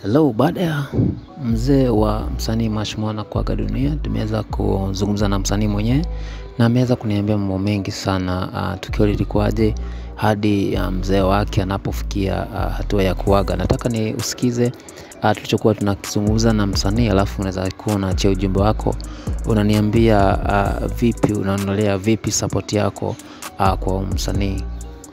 Hello, baada ya mzee wa msanii Mash Mwana kuaga dunia, tumeweza kuzungumza na msanii mwenyewe na ameweza kuniambia mambo mengi sana. Uh, tukio lilikuwaje hadi uh, mzee wake anapofikia uh, hatua ya kuaga. Nataka ni usikize uh, tulichokuwa tunakizungumza na msanii, alafu unaweza kuwa unaachia ujumbe wako, unaniambia uh, vipi, unaonelea vipi support yako uh, kwa msanii.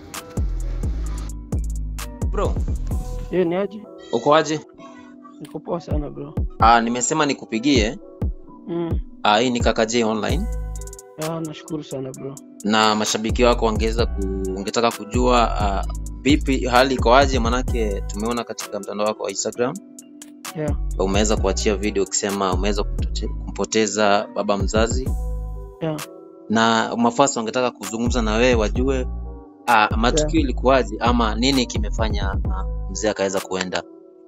Bro, Ye, ni aje? uko aje? Niko poa sana bro. Ah, nimesema nikupigie. Mm. Ah, hii ni Kaka J online Ya, nashukuru sana bro. na mashabiki wako wangeweza ku, ungetaka kujua ah, vipi hali iko aje, manake tumeona katika mtandao wako wa Instagram Ya, umeweza kuachia video ukisema umeweza kumpote- kumpoteza baba mzazi, ya. na mafasi wangetaka kuzungumza na wewe wajue ah, matukio ilikuwaje ama nini kimefanya ah, mzee akaweza kuenda.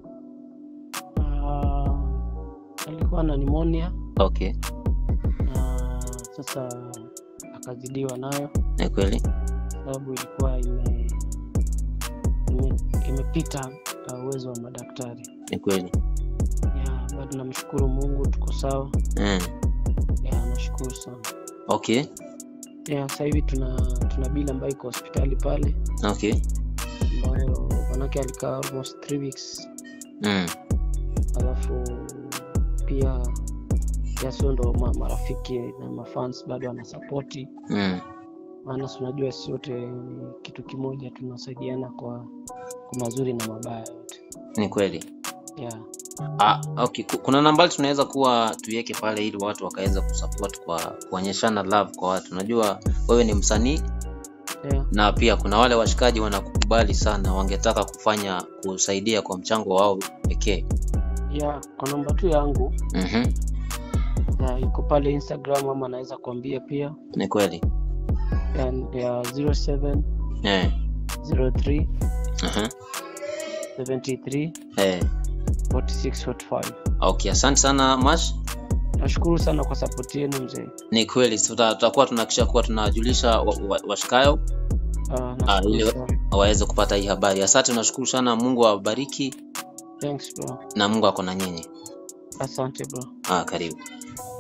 Ah, alikuwa na pneumonia Okay, na sasa akazidiwa nayo ni kweli. sababu ilikuwa ime ime- imepita uh, uwezo wa madaktari. Ni kweli. Ya, bado namshukuru Mungu tuko sawa. Mm. Ya, nashukuru sana. Okay, Ya, sasa hivi tuna tuna bili ambayo iko hospitali pale okay. ambayo manake alikaa almost three weeks Mm. alafu pia yasio ndo ma, marafiki na mafans bado wanasapoti Mm. maana si unajua si wote ni kitu kimoja tunasaidiana kwa, kwa mazuri na mabaya yote Ni kweli. yeah. Ah, okay. Ku- Kuna nambari tunaweza kuwa tuiweke pale ili watu wakaweza kusupport kwa kuonyeshana love kwa watu. Najua wewe ni msanii Yeah. na pia kuna wale washikaji wanakukubali sana, wangetaka kufanya kusaidia kwa mchango wao pekee. Yeah. kwa namba tu yangu Mhm. ya, iko pale instagram ama anaweza kuambia pia Ni kweli. ya, ya 07 Eh. 03 Mhm. 73 Eh. 46 45 Okay, asante sana Mash. nashukuru sana kwa sapoti yenu mzee Ni kweli tuta- tutakuwa tunahakikisha kuwa tunajulisha wa- wa- washikayo Ah, nashukuru ile- sana. waweze kupata hii habari. Asante, nashukuru sana. Mungu awabariki Thanks bro na Mungu ako na nyinyi. asante bro Ah, karibu.